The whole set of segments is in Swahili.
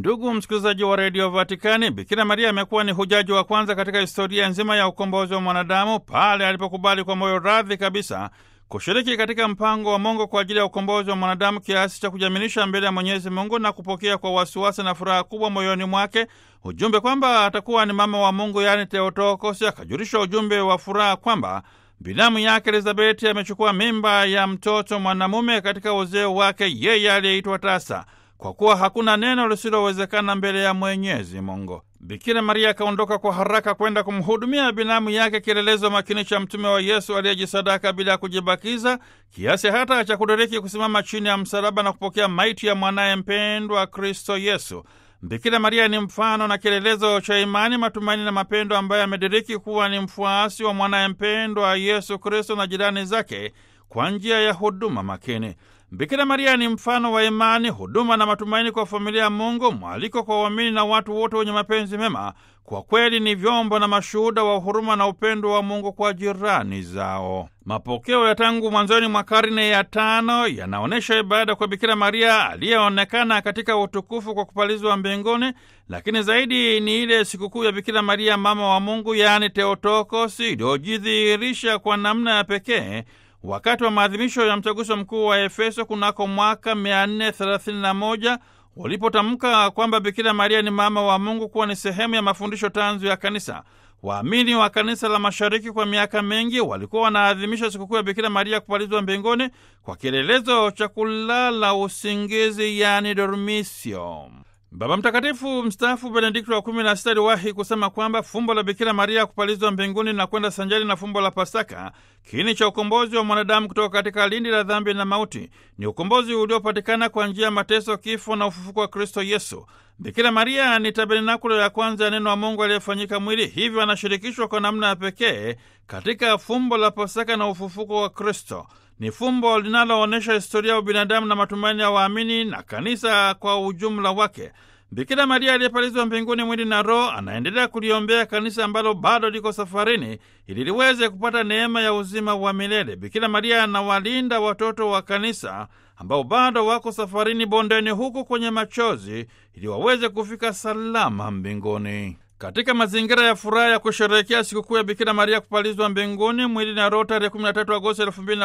Ndugu msikilizaji wa redio Vatikani, Bikira Maria amekuwa ni hujaji wa kwanza katika historia nzima ya ukombozi wa mwanadamu pale alipokubali kwa moyo radhi kabisa kushiriki katika mpango wa Mungu kwa ajili ya ukombozi wa mwanadamu kiasi cha kujamilisha mbele ya Mwenyezi Mungu na kupokea kwa wasiwasi na furaha kubwa moyoni mwake ujumbe kwamba atakuwa ni mama wa Mungu, yaani Theotokosi. Akajulisha ujumbe wa furaha kwamba binamu yake Elizabeti amechukua mimba ya mtoto mwanamume katika uzee wake, yeye aliyeitwa tasa, kwa kuwa hakuna neno lisilowezekana mbele ya Mwenyezi Mungu. Bikira Maria akaondoka kwa haraka kwenda kumhudumia binamu yake, kielelezo makini cha mtume wa Yesu aliyejisadaka bila ya kujibakiza, kiasi hata cha kudiriki kusimama chini ya msalaba na kupokea maiti ya mwanaye mpendwa Kristo Yesu. Bikira Maria ni mfano na kielelezo cha imani, matumaini na mapendo, ambaye amediriki kuwa ni mfuasi wa mwanaye mpendwa Yesu Kristo na jirani zake kwa njia ya huduma makini. Bikira Maria ni mfano wa imani, huduma na matumaini kwa familia ya Mungu, mwaliko kwa waamini na watu wote wenye mapenzi mema. Kwa kweli ni vyombo na mashuhuda wa huruma na upendo wa Mungu kwa jirani zao. Mapokeo ya tangu mwanzoni mwa karne ya tano yanaonyesha ibada kwa Bikira Maria aliyeonekana katika utukufu kwa kupalizwa mbinguni, lakini zaidi ni ile sikukuu ya Bikira Maria mama wa Mungu, yaani Theotokosi, iliyojidhihirisha kwa namna ya pekee wakati wa maadhimisho ya mtaguso mkuu wa Efeso kunako mwaka 431 walipotamka kwamba Bikira Maria ni mama wa Mungu kuwa ni sehemu ya mafundisho tanzu ya kanisa. Waamini wa kanisa la Mashariki kwa miaka mingi walikuwa wanaadhimisha sikukuu ya Bikira Maria kupalizwa mbinguni kwa kielelezo cha kulala usingizi, yani dormisio. Baba Mtakatifu mstaafu Benedikto wa kumi na sita aliwahi kusema kwamba fumbo la Bikira Maria kupalizwa mbinguni na kwenda sanjari na fumbo la Pasaka, kiini cha ukombozi wa mwanadamu kutoka katika lindi la dhambi na mauti, ni ukombozi uliopatikana kwa njia ya mateso, kifo na ufufuko wa Kristo Yesu. Bikira Maria ni tabernakulo ya kwanza ya neno wa Mungu aliyefanyika mwili, hivyo anashirikishwa kwa namna ya pekee katika fumbo la Pasaka na ufufuko wa Kristo. Ni fumbo linaloonyesha historia ya ubinadamu na matumaini ya waamini na kanisa kwa ujumla wake. Bikira Maria aliyepalizwa mbinguni mwili na roho anaendelea kuliombea kanisa ambalo bado liko safarini ili liweze kupata neema ya uzima wa milele. Bikira Maria anawalinda watoto wa kanisa ambao bado wako safarini bondeni huku kwenye machozi ili waweze kufika salama mbinguni. Katika mazingira ya furaha ya kusherehekea sikukuu ya Bikira Maria kupalizwa mbinguni mwili na roho tarehe 13 Agosti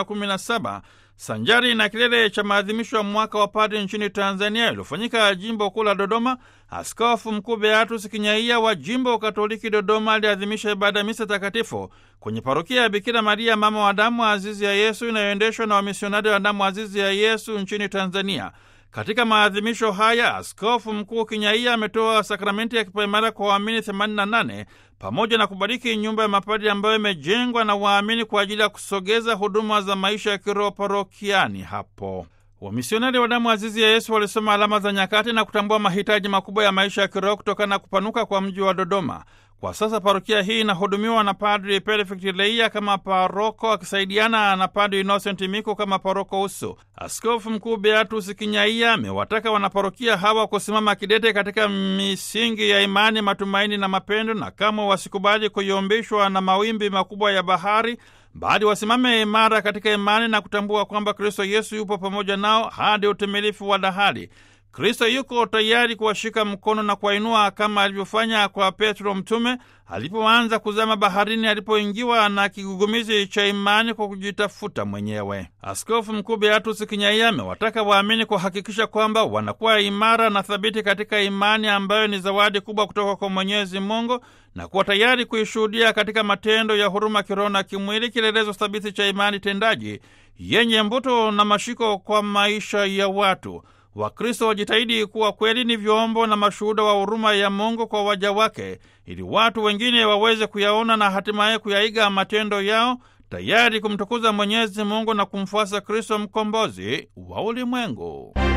2017 sanjari na kilele cha maadhimisho ya mwaka wa padri nchini Tanzania iliyofanyika jimbo kuu la Dodoma, Askofu Mkuu Beatus Kinyaia wa jimbo Katoliki Dodoma aliadhimisha ibada ya misa takatifu kwenye parokia ya Bikira Maria mama wa damu azizi ya Yesu inayoendeshwa na wamisionari wa damu azizi ya Yesu nchini Tanzania. Katika maadhimisho haya Askofu Mkuu Kinyaia ametoa sakramenti ya kipaimara kwa waamini 88 pamoja na kubariki nyumba ya mapadri ambayo imejengwa na waamini kwa ajili ya kusogeza huduma za maisha ya kiroho parokiani hapo. Wamisionari wa damu azizi ya Yesu walisoma alama za nyakati na kutambua mahitaji makubwa ya maisha ya kiroho kutokana na kupanuka kwa mji wa Dodoma. Kwa sasa parokia hii inahudumiwa na Padri Perfect Leia kama paroko akisaidiana na Padri Innocent Miko kama paroko uso. Askofu Mkuu Beatus Kinyaia amewataka wanaparokia hawa kusimama kidete katika misingi ya imani, matumaini na mapendo, na kamwe wasikubali kuyumbishwa na mawimbi makubwa ya bahari, bali wasimame imara katika imani na kutambua kwamba Kristo Yesu yupo pamoja nao hadi utimilifu wa dahali. Kristo yuko tayari kuwashika mkono na kuwainua kama alivyofanya kwa Petro mtume alipoanza kuzama baharini, alipoingiwa na kigugumizi cha imani kwa kujitafuta mwenyewe. Askofu Mkuu Beatus Kinyaia amewataka waamini kuhakikisha kwamba wanakuwa imara na thabiti katika imani ambayo ni zawadi kubwa kutoka kwa Mwenyezi Mungu na kuwa tayari kuishuhudia katika matendo ya huruma kiroho na kimwili, kielelezo thabiti cha imani tendaji yenye mvuto na mashiko kwa maisha ya watu. Wakristo wajitahidi kuwa kweli ni vyombo na mashuhuda wa huruma ya Mungu kwa waja wake, ili watu wengine waweze kuyaona na hatimaye kuyaiga matendo yao, tayari kumtukuza Mwenyezi Mungu na kumfuasa Kristo mkombozi wa ulimwengu.